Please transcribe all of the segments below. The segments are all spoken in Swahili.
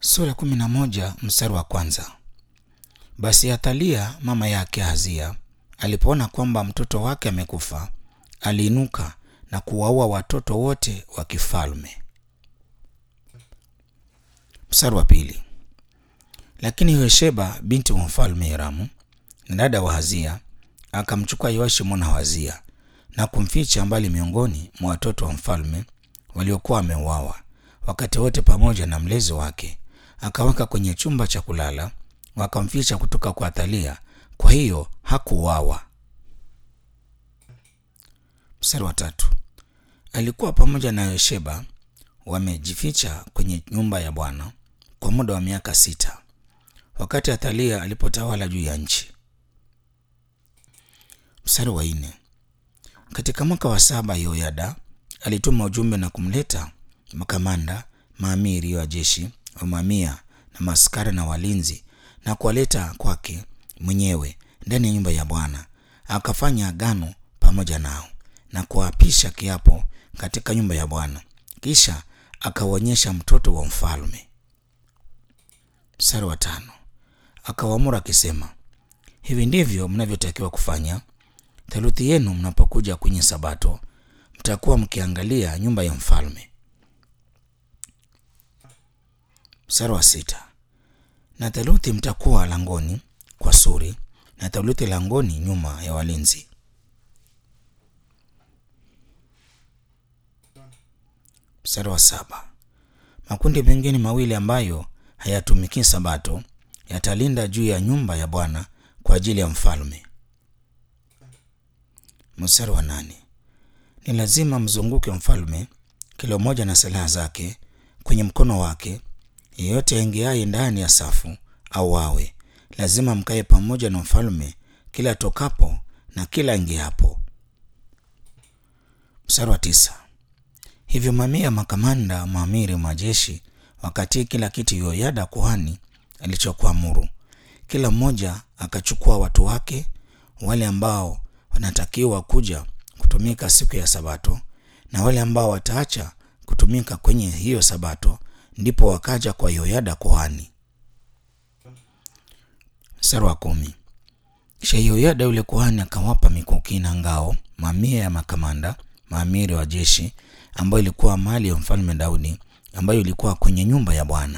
Sura kumi na moja mstari wa kwanza. Basi Athalia mama yake Hazia alipoona kwamba mtoto wake amekufa, aliinuka na kuwaua watoto wote wa kifalme. Mstari wa pili. Lakini Yosheba binti wa mfalme Hiramu na dada wa Hazia akamchukua Yoashi mwana wa Hazia na kumficha mbali miongoni mwa watoto wa mfalme waliokuwa wameuawa wakati wote pamoja na mlezi wake, akaweka kwenye chumba cha kulala, wakamficha kutoka kwa Athalia, kwa hiyo hakuuawa. Mstari wa tatu. Alikuwa pamoja na Yosheba wamejificha kwenye nyumba ya Bwana kwa muda wa miaka sita wakati Athalia alipotawala juu ya nchi. Mstari wa nne. Katika mwaka wa saba Yoyada alituma ujumbe na kumleta makamanda maamiri wa jeshi wa mamia na maskari na walinzi na kuwaleta kwake mwenyewe ndani ya nyumba ya Bwana. Akafanya agano pamoja nao na kuapisha kiapo katika nyumba ya Bwana, kisha akawaonyesha mtoto wa mfalme. Mstari wa tano. Akawaamuru akisema, hivi ndivyo mnavyotakiwa kufanya theluthi yenu mnapokuja kwenye Sabato, mtakuwa mkiangalia nyumba ya mfalme. Mstari wa sita. Na theluthi mtakuwa langoni kwa suri, na theluthi langoni nyuma ya walinzi. Mstari wa saba. Makundi mengine mawili ambayo hayatumiki Sabato yatalinda juu ya nyumba ya Bwana kwa ajili ya mfalme. Mstari wa nane. Ni lazima mzunguke mfalme, kila mmoja na silaha zake kwenye mkono wake. Yeyote aingiaye ndani ya safu au wawe, lazima mkae pamoja na mfalme kila tokapo na kila ingiapo. Mstari wa tisa. Hivyo mamia makamanda maamiri majeshi wakati kila kitu Yoyada kuhani alichokuamuru, kila mmoja akachukua watu wake wale ambao wanatakiwa kuja kutumika siku ya Sabato na wale ambao wataacha kutumika kwenye hiyo Sabato, ndipo wakaja kwa Yoyada kuhani. Mstari wa kumi. Kisha Yoyada yule kuhani akawapa mikuki na ngao mamia ya makamanda maamiri wa jeshi ambayo ilikuwa mali ya mfalme Daudi ambayo ilikuwa kwenye nyumba ya Bwana.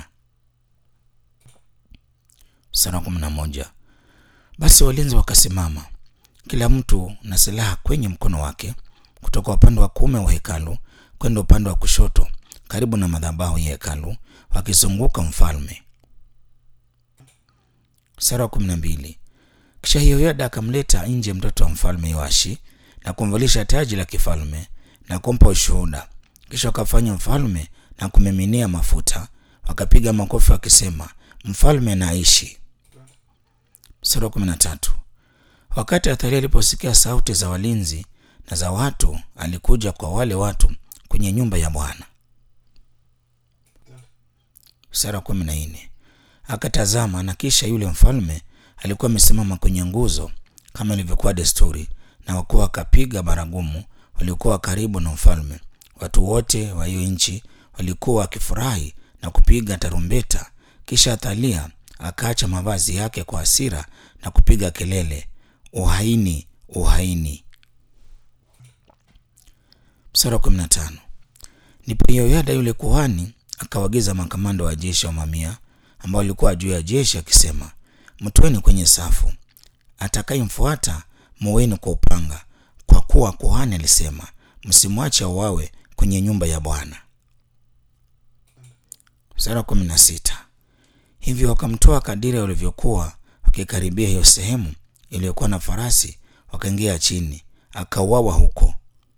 Mstari wa kumi na moja. Basi walinzi wakasimama kila mtu na silaha kwenye mkono wake kutoka upande wa kuume wa hekalu kwenda upande wa kushoto karibu na madhabahu ya hekalu wakizunguka mfalme. Mstari wa kumi na mbili. Kisha Yehoyada akamleta nje mtoto wa mfalme Yoashi na kumvalisha taji la kifalme na kumpa ushuhuda. Kisha wakafanya mfalme na kumiminia mafuta, wakapiga makofi wakisema, mfalme na aishi. Mstari wa kumi na tatu. Wakati Athalia aliposikia sauti za walinzi na za watu, alikuja kwa wale watu kwenye nyumba ya Bwana. Mstari wa kumi na nne. Akatazama, na kisha yule mfalme alikuwa amesimama kwenye nguzo kama ilivyokuwa desturi, na wakuwa wakapiga baragumu waliokuwa karibu na mfalme. Watu wote wa hiyo nchi walikuwa wakifurahi na kupiga tarumbeta. Kisha Athalia akaacha mavazi yake kwa hasira na kupiga kelele, uhaini, uhaini. Mstari wa kumi na tano. Ndipo Yoyada yule kuhani akawaagiza makamanda wa jeshi wa mamia ambao walikuwa juu ya jeshi akisema, mtweni kwenye safu, atakayemfuata muweni kwa upanga, kwa kuwa kuhani alisema, msimwache auawe kwenye nyumba ya Bwana. Mstari wa kumi na sita. Hivyo wakamtoa kadiri walivyokuwa wakikaribia hiyo sehemu iliyokuwa na farasi, wakaingia chini, akauawa huko.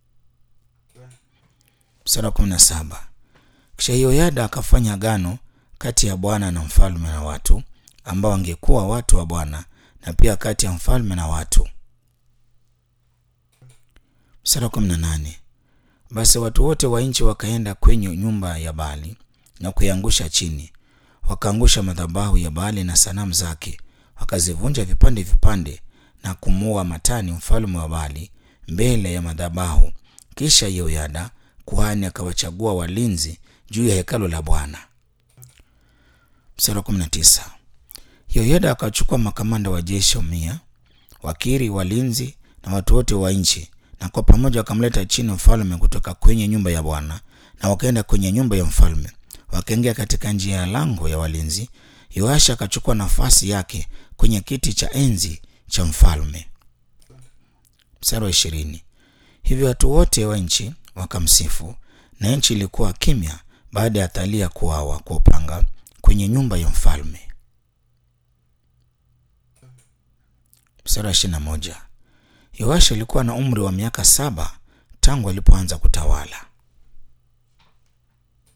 Mstari wa kumi na saba. Kisha Yoyada akafanya agano kati ya Bwana na mfalme na watu ambao wangekuwa watu wa Bwana na pia kati ya mfalme na watu. Mstari wa kumi na nane. Basi watu wote wa nchi wakaenda kwenye nyumba ya Baali na kuiangusha chini, wakaangusha madhabahu ya Baali na sanamu zake, wakazivunja vipande vipande na kumuua Matani mfalme wa Baali mbele ya madhabahu. Kisha Yehoyada kuhani akawachagua walinzi juu ya hekalu la Bwana. Mstari wa 19. Yoyada akachukua makamanda wa jeshi mia, wakiri, walinzi na watu wote wa nchi, na kwa pamoja wakamleta chini mfalme kutoka kwenye nyumba ya Bwana, na wakaenda kwenye nyumba ya mfalme, wakaingia katika njia ya lango ya walinzi. Yoasha akachukua nafasi yake kwenye kiti cha enzi cha mfalme. Mstari wa ishirini. Hivyo watu wote wa nchi wakamsifu, na nchi ilikuwa kimya baada ya Athalia kuawa kwa upanga kwenye nyumba ya mfalme. Mstari wa ishirini na moja. Yoasha alikuwa na umri wa miaka saba tangu alipoanza kutawala.